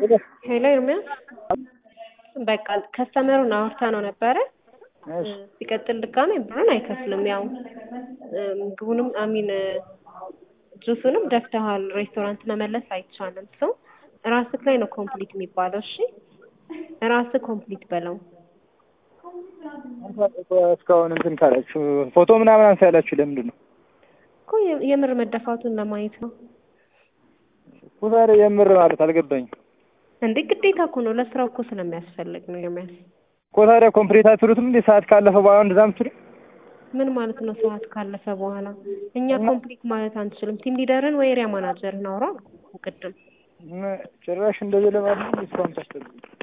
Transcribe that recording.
ሄሎ ኤርሚያስ በቃ ከስተመሩን አውርታ ነው ነበረ። ሲቀጥል ድጋሜ ብሩን አይከፍልም። ያው ምግቡንም አሚን ጁሱንም ደፍተሃል። ሬስቶራንት መመለስ አይቻልም። ሰው ራስህ ላይ ነው ኮምፕሊት የሚባለው። እሺ ራስህ ኮምፕሊት በለው። እስካሁን እንትን ካላችሁ ፎቶ ምናምን አንሳ ያላችሁ ለምንድን ነው እኮ የምር መደፋቱን ለማየት ነው እኮ ዛሬ የምር ማለት አልገባኝም እንዴ። ግዴታ እኮ ነው ለስራው እኮ ስለሚያስፈልግ ነው ኤርሚያስ። እኮ ታዲያ ኮምፕሊት አትሉትም እንዴ? ሰዓት ካለፈ በኋላ እንደዛ ምትሉ ምን ማለት ነው? ሰዓት ካለፈ በኋላ እኛ ኮምፕሊት ማለት አንችልም። ቲም ሊደርን ወይ ኤሪያ ማናጀርን አውራ አልኩህ ቅድም። ጭራሽ እንደዚህ ለማለት እስካሁን ታስጠብቁ